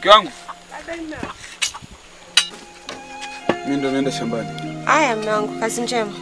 Mke wangu. Mimi ndo naenda shambani. Haya mume wangu, kazi njema.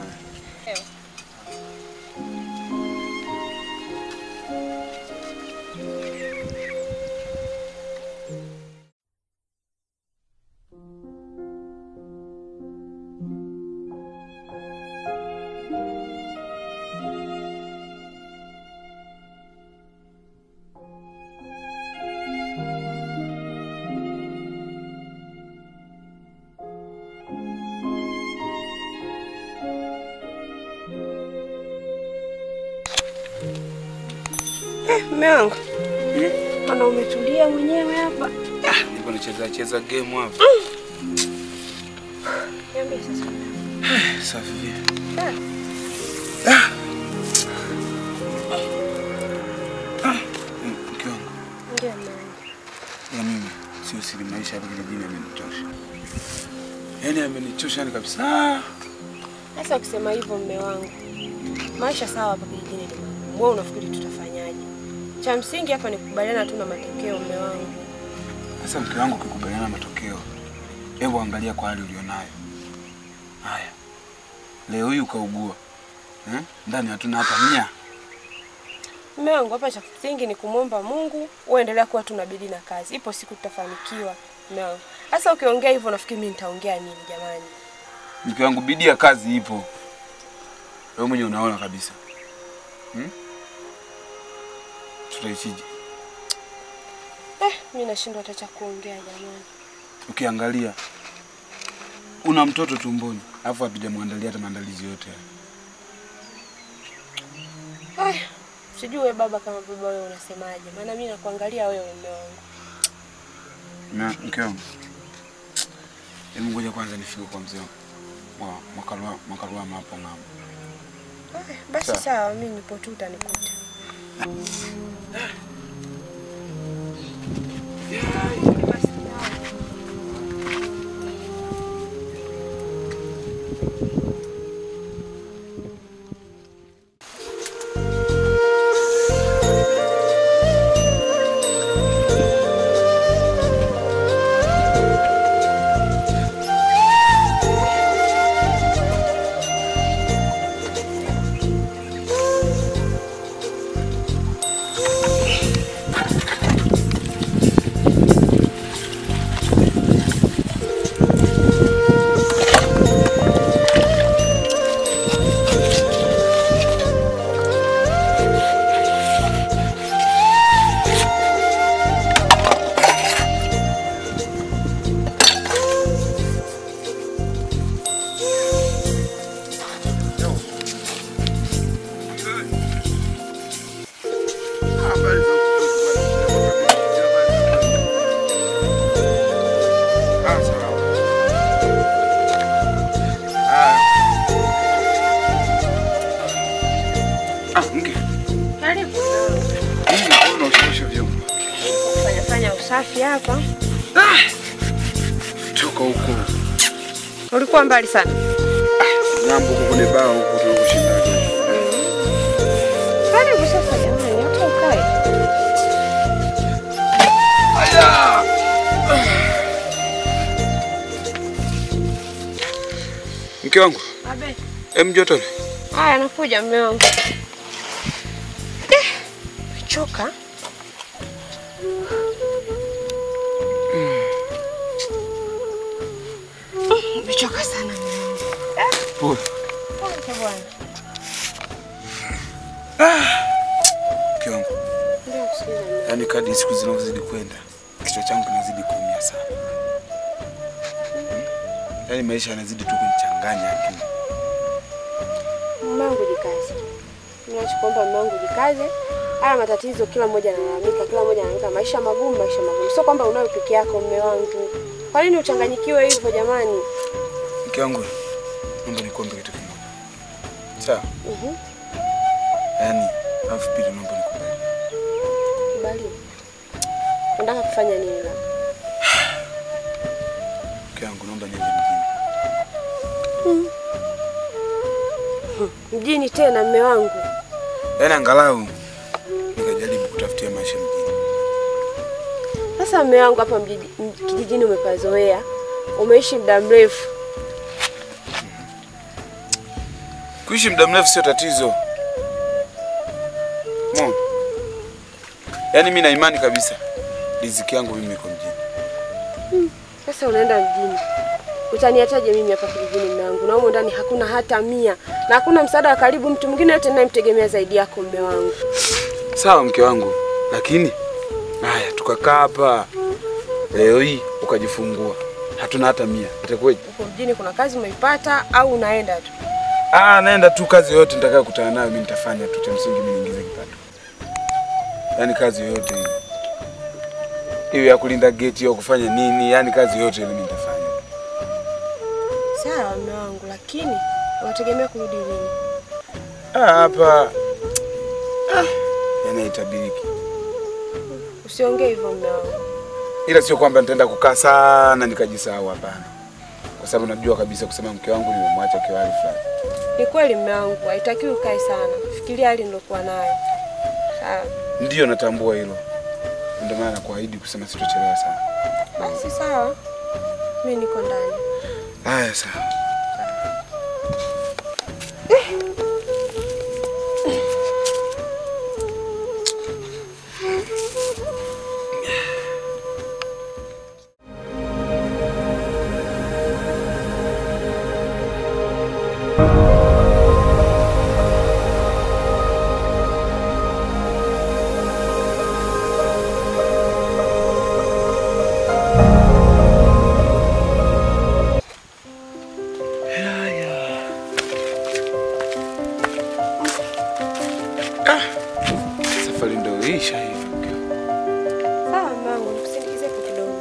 Eh, mume wangu. Ana umetulia mwenyewe hapa. Niko nacheza cheza game hapa. Niambie sasa. Safi vipi? Ah, Mm, Mke wangu. Ndio mume wangu. Ya mimi sio siri maisha hapa kijijini yamenitosha. Yaani yamenichosha ni kabisa. Sasa ukisema hivyo mume wangu, maisha sawa hapa kijijini ni magumu. Wewe unafikiri tutafanyaje? Cha msingi hapa ni kukubaliana tu na matokeo mume wangu. Sasa mke wangu ukikubaliana na matokeo, hebu angalia kwa hali ulionayo. Haya, leo hii ukaugua eh? Ndani hatuna hata mia. Mume wangu, hapa cha msingi ni kumwomba Mungu, uendelea kuwa tu na bidii na kazi. Ipo siku tutafanikiwa. Mume wangu. Sasa ukiongea hivyo nafikiri mimi nitaongea nini jamani? Mke wangu, bidii ya kazi ipo, wewe mwenyewe unaona kabisa hmm? Tutaishije? Eh, mimi nashindwa hata cha kuongea jamani. Ukiangalia una mtoto tumboni, alafu hatujamwandalia hata maandalizi yote haya. Ay, sijui wewe baba kama baba wewe unasemaje? Maana mimi nakuangalia wewe mume wangu. Na mke wangu, hebu ngoja kwanza nifike kwa mzee wa Mwakalwa Mwakalwa hapo ng'ambo. Ay, basi Sawa. sawa, mimi nipo tu utanikuta. Ah, mke, Karibu. mimi naona ushosha vyombo. Fanya fanya usafi hapa. Toka huko Ulikuwa mbali sana. ng'ambo huko kwenye baa huko tunakushinda. Karibu sasa jamani, hata ukae. Mke wangu, Abe. em jotole. Haya, nakuja mume wangu. Eh, Choka. Umechoka sana mume wangu. Pole. Pole bwana. Mke wangu, Ndio kusikiza mume. yaani kadri siku zinavyozidi kwenda, kichwa changu kinazidi kuumia sana. Hmm? Yaani maisha yanazidi tu kunichanganya akili. Mume wangu jikaze. Ninachokuomba mume wangu jikaze. Haya matatizo kila mmoja analalamika, kila mmoja analalamika maisha magumu, maisha magumu. Sio kwamba unayo peke yako mume wangu. Kwa nini uchanganyikiwe hivyo jamani? Mke wangu, naomba nikuombe kitu kimoja. Sawa? Mhm. Yaani, alafu pili naomba nikubali. Kubali. Unataka kufanya nini labda? Mke wangu, naomba niende mjini. Mjini tena mume wangu. Yaani angalau nikajaribu kutafutia maisha mjini. Sasa Sasa mume wangu hapa mjiji- m- kijijini umepazoea, umeishi muda mrefu. Kuishi muda mrefu sio tatizo. Mo. Yaani mimi na imani kabisa riziki yangu mimi iko mjini. Sasa unaenda mjini, utaniataje mimi hapa kijijini mume wangu? Na humo ndani hakuna hata mia na hakuna msaada wa karibu, mtu mwingine yote ninayemtegemea zaidi yako mume wangu. Sawa mke wangu, lakini haya tukakaa hapa leo hii ukajifungua, hatuna hata mia, itakuwaje? Uko mjini, kuna kazi umeipata au unaenda tu? Ah, naenda tu kazi yoyote nitakayo kutana nayo mimi nitafanya tu, cha msingi mimi niingize kipato. Yaani kazi yoyote ile. Iwe ya kulinda geti au kufanya nini, yaani kazi yoyote ile mimi nitafanya. Sawa mume wangu, lakini unategemea kurudi lini? Ah, hapa ah, yaani haitabiriki. Usiongee hivyo mume wangu. Ila sio kwamba nitaenda kukaa sana nikajisahau, hapana. Kwa sababu najua kabisa kusema mke wangu nimemwacha kwa hali fulani. Ni kweli mume wangu, haitakiwi ukae sana. Fikiria hali nilokuwa nayo. Sawa. Ndiyo natambua hilo. Ndio maana nakuahidi kusema sitochelewa sana. Basi sawa. Mimi niko ndani. Haya sawa. Safari ndio isha hivi. mke wangu. Sawa mume wangu, nikusindikize kwa kidogo.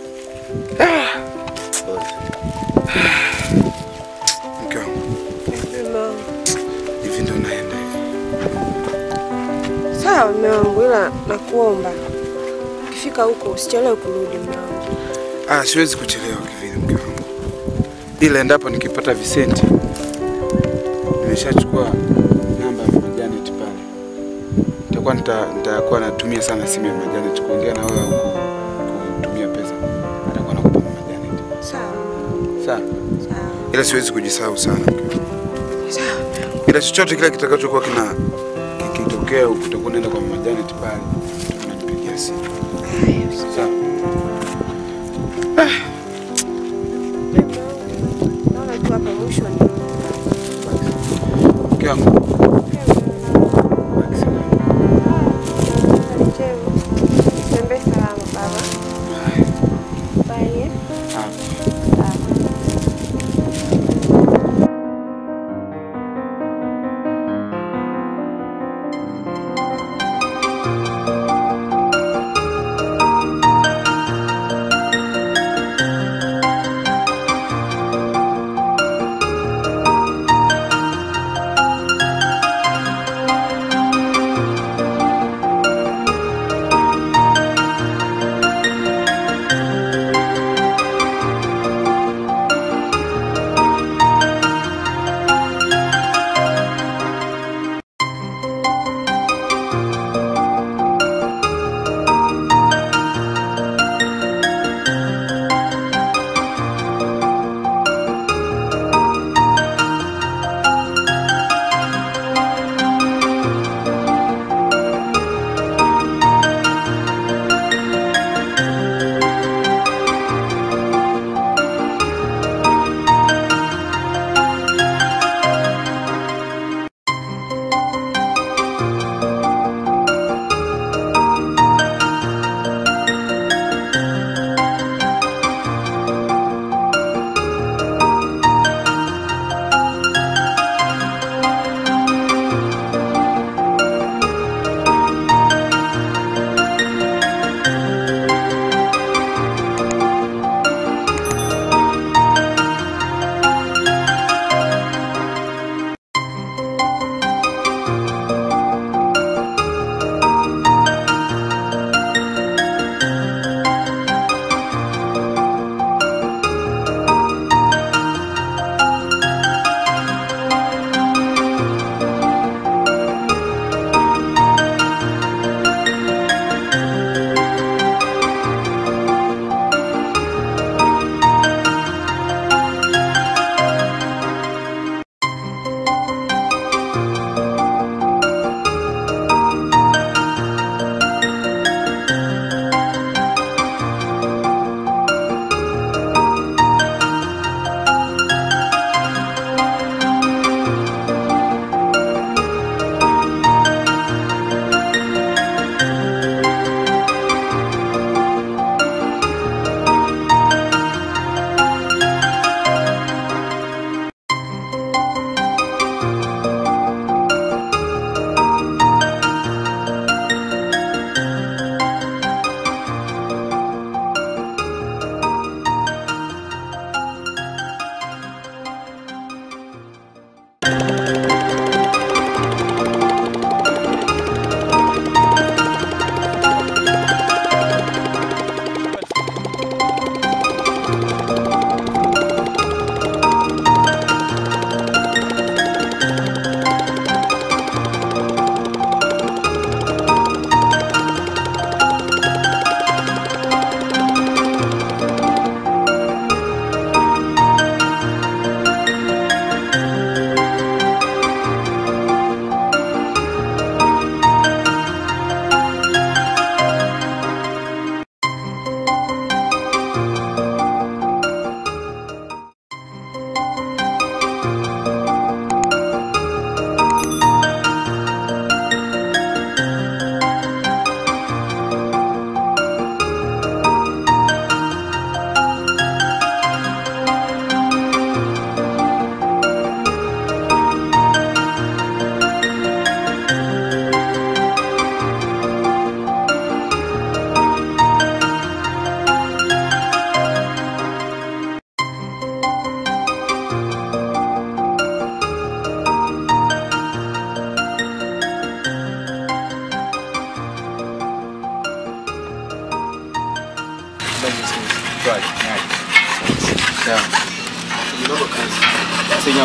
Mke wangu, Mume wangu. hivi ndio naenda hivi. Sawa mume wangu, ila nakuomba ukifika huko usichelewe kurudi mume wangu. Ah, siwezi kuchelewa kivile mke wangu. Ila endapo nikipata visenti nimeshachukua namba ya Mama Janet pale. Nitakuwa nita, nitakuwa natumia sana simu ya Mama Janet kuongea na wewe au ku- kutumia pesa. Atakuwa nakupa Mama Janet. Sawa. Sawa. Sawa. Ila siwezi kujisahau sana mke wangu. Sawa mume wangu. Ila chochote kile kitakachokuwa kina kikitokea utakuwa unaenda kwa Mama Janet pale. Tunanipigia simu. Sawa. Naona tu hapa mwisho ni Mke wangu. baki salama. Tembee salama baba. Haya. Bye. Ah.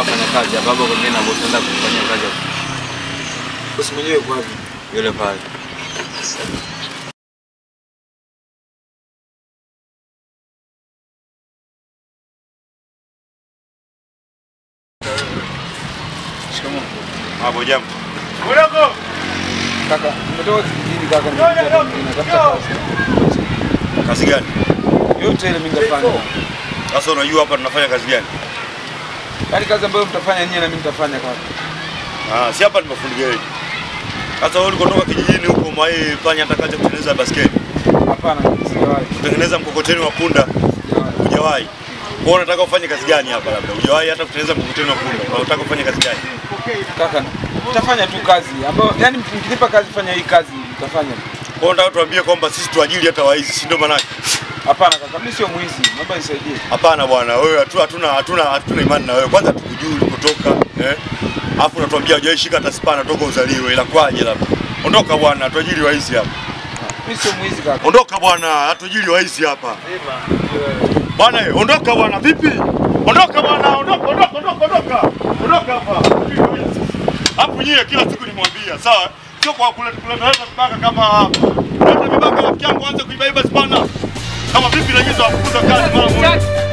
nafanya kazi hapa hapo kwa na bosi naenda kufanyia kazi hapo. Bosi mwenyewe kwa wapi? Yule pale. Shikamoo. Hapo jambo. Kaka, nimetoka kijijini kaka, nimekuja hapa mjini, natafuta kazi. Kazi gani? Yote ile mimi nitafanya. Sasa unajua hapa tunafanya kazi gani? Yaani kazi ambayo mtafanya nyinyi na mimi nitafanya kaka. Ah, si hapa ni mafundi gereji. Sasa wewe ulikotoka kijijini huko mwai fanya hata kazi ya kutengeneza basketi, Hapana, sijawahi. kutengeneza mkokoteni wa punda, Sijawahi. hujawahi. Kwa hiyo unataka ufanye kazi gani hapa labda? Hujawahi hata kutengeneza mkokoteni wa punda. Kwa unataka ufanye kazi gani? Kaka, nitafanya tu kazi ambayo yaani mkinipa kazi fanya hii kazi nitafanya. Kwa hiyo unataka tuambie kwamba sisi tuajiri hata waizi, si ndio maana? yake? Hapana kaka, mimi sio mwizi. Naomba nisaidie. Hapana bwana, wewe hatu- hatuna hatuna hatuna imani na wewe. Kwanza tukujui ulikotoka, eh? Alafu unatuambia hujawahi shika hata spana toka uzaliwe. Ila kwaje labda? Ondoka bwana, tuajiri waizi hapa. Mimi sio mwizi kaka. Ondoka bwana, hatuajiri waizi hapa. Bwana, eh, ondoka bwana, vipi? Ondoka bwana, ondoka, ondoka, ondoka, ondoka. Ondoka hapa. Hapo nyie kila siku nimwambia, sawa? Sio kwa kuleta kuleta vibaka kama hapa. Kuleta vibaka rafiki yangu anze kuibaiba spana. Kama vipi na nyinyi tuwafukuza kazi mara moja.